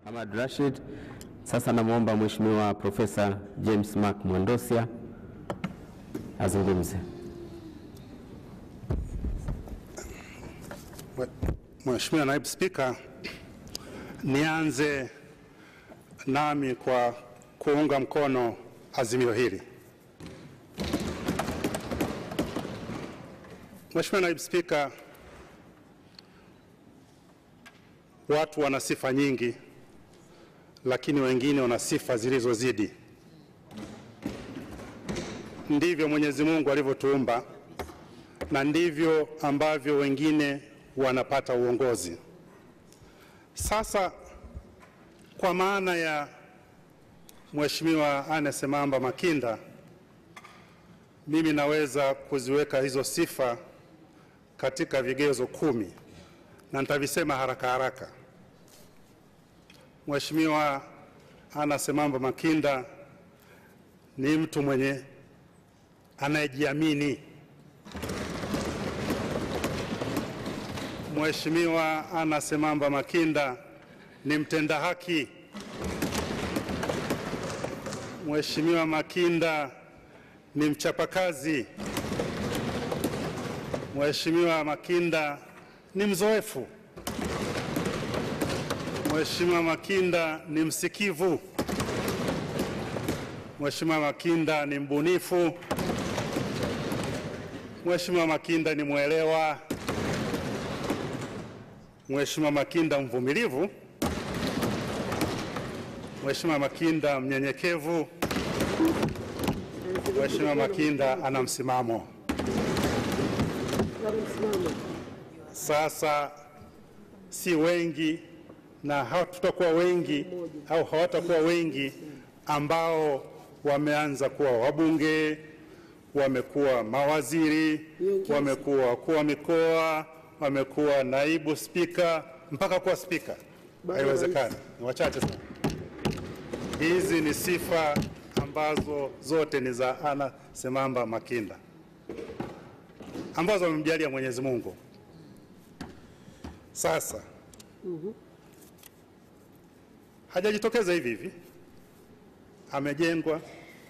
Hamad Rashid. Sasa namwomba Mheshimiwa Profesa James Mark Mwandosia azungumze. Mheshimiwa Naibu Spika, nianze nami kwa kuunga mkono azimio hili. Mheshimiwa Naibu Spika, watu wana sifa nyingi, lakini wengine wana sifa zilizozidi. Ndivyo Mwenyezi Mungu alivyotuumba na ndivyo ambavyo wengine wanapata uongozi. Sasa kwa maana ya Mheshimiwa Anne Semamba Makinda, mimi naweza kuziweka hizo sifa katika vigezo kumi na nitavisema haraka haraka. Mheshimiwa Anne Semamba Makinda ni mtu mwenye anayejiamini. Mheshimiwa Anne Semamba Makinda ni mtenda haki. Mheshimiwa Makinda ni mchapakazi. Mheshimiwa Makinda ni mzoefu. Mheshimiwa Makinda ni msikivu. Mheshimiwa Makinda ni mbunifu. Mheshimiwa Makinda ni mwelewa. Mheshimiwa Makinda mvumilivu. Mheshimiwa Makinda mnyenyekevu. Mheshimiwa Makinda ana msimamo. Sasa si wengi na hatutakuwa wengi au hawatakuwa wengi ambao wameanza kuwa wabunge, wamekuwa mawaziri, wamekuwa wakuu wa mikoa, wamekuwa naibu spika mpaka kuwa spika. Haiwezekani, ni wachache sana. Hizi ni sifa ambazo zote ni za Anne Semamba Makinda ambazo amemjalia Mwenyezi Mungu. Sasa hajajitokeza hivi hivi, amejengwa,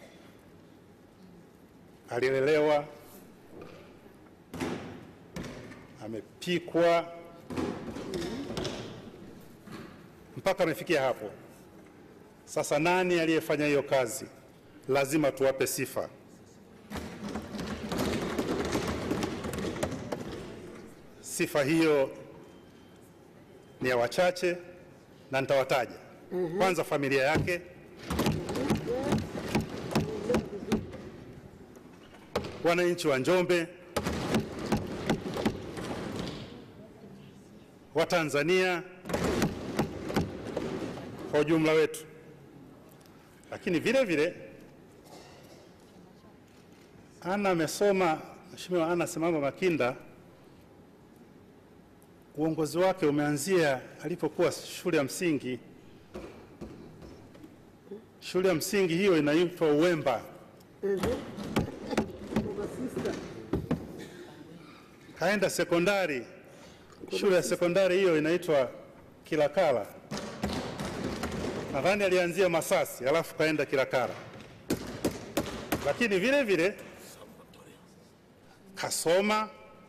alilelewa, amepikwa mpaka amefikia hapo. Sasa nani aliyefanya hiyo kazi? Lazima tuwape sifa. Sifa hiyo ni ya wachache na nitawataja. Kwanza, familia yake, wananchi wa Njombe, wa Tanzania kwa ujumla wetu, lakini vile vile Anna amesoma. Mheshimiwa Anna Semamba Makinda uongozi wake umeanzia alipokuwa shule ya msingi. Shule ya msingi hiyo inaitwa Uwemba. Kaenda sekondari, shule ya sekondari hiyo inaitwa Kilakala. Nadhani alianzia Masasi alafu kaenda Kilakala, lakini vile vile kasoma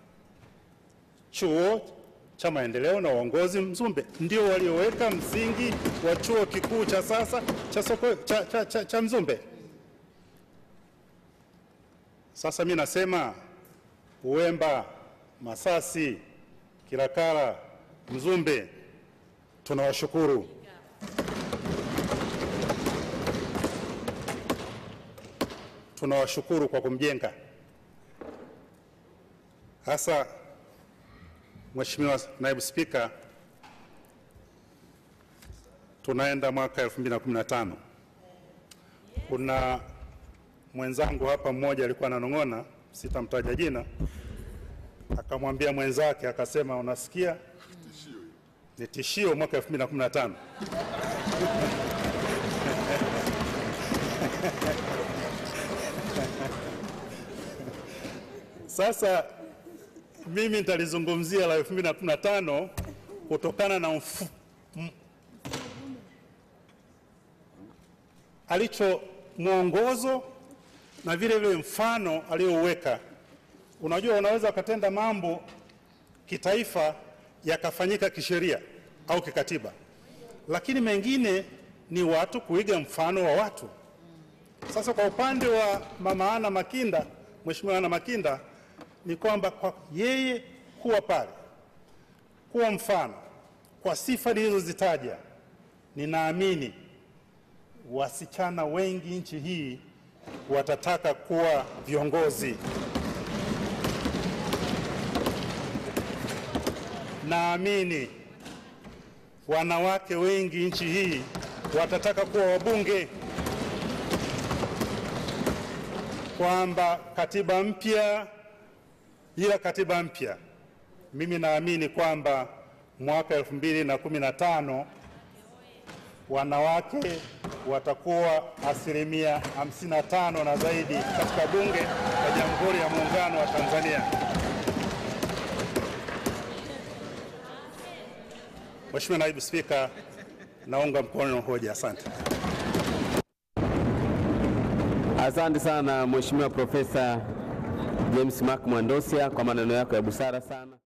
chuo cha maendeleo na uongozi Mzumbe, ndio walioweka msingi wa chuo kikuu cha sasa cha, soko, cha, cha, cha, cha Mzumbe. Sasa mi nasema Uwemba, Masasi, Kilakala, Mzumbe, tunawashukuru. Tunawashukuru kwa kumjenga hasa Mheshimiwa Naibu Spika, tunaenda mwaka 2015. Kuna mwenzangu hapa mmoja alikuwa ananong'ona, sitamtaja jina, akamwambia mwenzake akasema, unasikia ni tishio mwaka 2015. Sasa mimi nitalizungumzia la 2015 kutokana na mfu, m, alicho mwongozo na vile vile mfano aliyouweka. Unajua, unaweza ukatenda mambo kitaifa yakafanyika kisheria au kikatiba, lakini mengine ni watu kuiga mfano wa watu. Sasa kwa upande wa mama Ana Makinda, Mheshimiwa Ana Makinda, ni kwamba kwa yeye kuwa pale, kuwa mfano kwa sifa nilizozitaja, ninaamini wasichana wengi nchi hii watataka kuwa viongozi. Naamini wanawake wengi nchi hii watataka kuwa wabunge, kwamba katiba mpya, ila katiba mpya, mimi naamini kwamba mwaka 2015 wanawake watakuwa asilimia 55 na zaidi katika bunge la Jamhuri ya Muungano wa Tanzania. Mheshimiwa Naibu Spika, naunga mkono hoja. Asante. Asante sana Mheshimiwa Profesa James Mark Mwandosia kwa maneno yako ya busara sana.